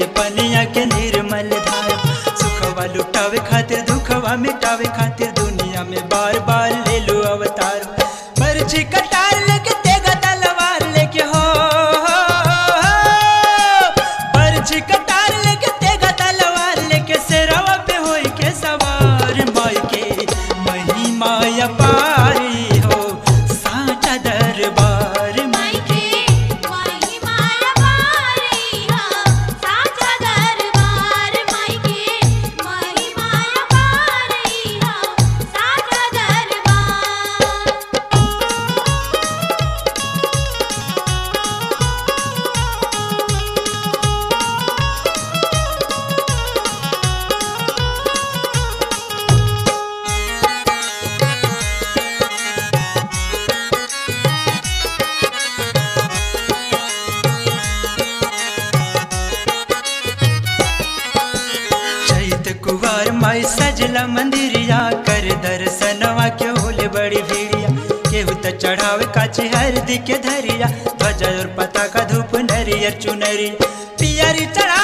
के पनिया के निर्मल धारा सुखवा लुटावे खातिर दुखवा मिटावे खातिर दुनिया में बार बार ले लो अवतार पर्ची कटार लेके तेगा तलवार लेके हो पर्ची कटार लेके तेगा तलवार लेके सिरवा पे होई के सवार माई के महिमा अपारी हो साचा दरबार में माई के महिमा अपारी हो साचा दरबार माई के महिमा अपारी हो साचा दरबार चैत कुवार माई सजला मंदिरिया कर दर्शनवा के होले बड़ी भीड़िया केहू त चढ़ावे काची हरदी के धरिया ध्वजा और पताका धूप नरियर चुनरी पियरी चढ़ा